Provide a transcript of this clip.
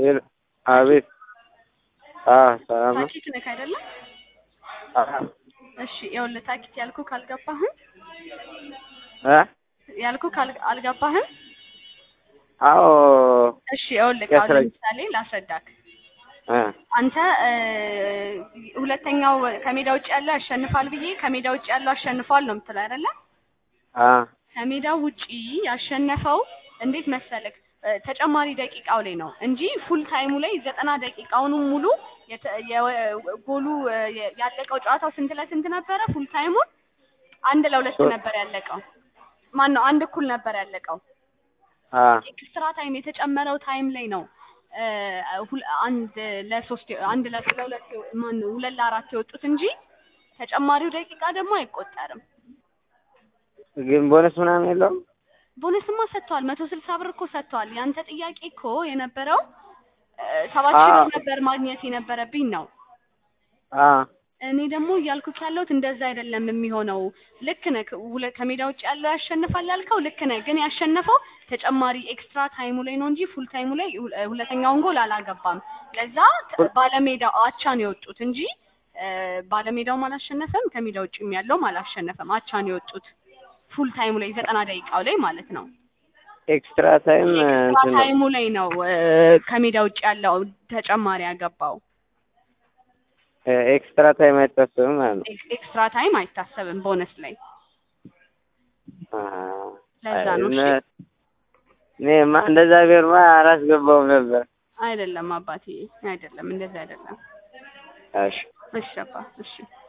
ሄሎ አቤት። አዎ ሰላም ነው። ታኪት ነህ አይደለ? አዎ እሺ ይኸውልህ ታኪት ያልኩህ ካልገባህም እ ያልኩህ ካል አልገባህም። አዎ እሺ ይኸውልህ አሁን ያስረዳ። ለምሳሌ ላስረዳክ። እ አንተ እ ሁለተኛው ከሜዳ ውጭ ያለው ያሸንፋል ብዬ ከሜዳ ውጭ ያለው አሸንፏል ነው የምትለው አይደለ? አ ከሜዳው ውጪ ያሸነፈው እንዴት መሰለክ እ ተጨማሪ ደቂቃው ላይ ነው እንጂ ፉል ታይሙ ላይ ዘጠና ደቂቃውንም ሙሉ የተ- የ- ጎሉ እ የ- ያለቀው ጨዋታው ስንት ለስንት ነበረ? ፉል ታይሙን አንድ ለሁለት ሶስት። ነበር ያለቀው። ማን ነው አንድ እኩል ነበር ያለቀው። አ ኤክስትራ ታይም የተጨመረው ታይም ላይ ነው እ ሁል- አንድ ለሶስት አንድ ለ- ለሁለት ማን ነው ሁለት ለአራት የወጡት እንጂ ተጨማሪው ደቂቃ ደግሞ አይቆጠርም። ግን ቦነስ ምናምን የለውም? ቦነስማ ሰጥተዋል። መቶ ስልሳ ብር እኮ ሰጥተዋል። ያንተ ጥያቄ እኮ የነበረው እ ሰባት ሺህ አዎ። ብር ነበር ማግኘት የነበረብኝ ነው። አ እኔ ደግሞ እያልኩት ያለሁት እንደዛ አይደለም የሚሆነው። ልክ ነህ። ሁለ- ከሜዳ ውጭ ያለው ያሸንፋል ያልከው ልክ ነህ። ግን ያሸነፈው ተጨማሪ ኤክስትራ ታይሙ ላይ ነው እንጂ ፉል ታይሙ ላይ ሁ- ሁለተኛውን ጎል አላገባም። ለዛ ተ- ባለሜዳው አቻ ነው የወጡት እንጂ እ ባለሜዳውም አላሸነፈም፣ ከሜዳ ውጭም ያለውም አላሸነፈም። አቻ ነው የወጡት ፉል ታይሙ ላይ ዘጠና ደቂቃው ላይ ማለት ነው። ኤክስትራ ታይም ኤክስትራ እንትን ነው። ታይሙ ላይ ነው እ ከሜዳ ውጭ ያለው ተጨማሪ ያገባው። እ ኤክስትራ ታይም አይታሰብም ማለት ነው። ኤክ- ኤክስትራ ታይም አይታሰብም ቦነስ ላይ አ ለዛ ነው። እሺ እነ- እኔማ እንደዛ ቢሆንማ አላስገባውም ነበር። አይደለም አባቴ አይደለም፣ እንደዚህ አይደለም። እሺ እሺ አባ እሺ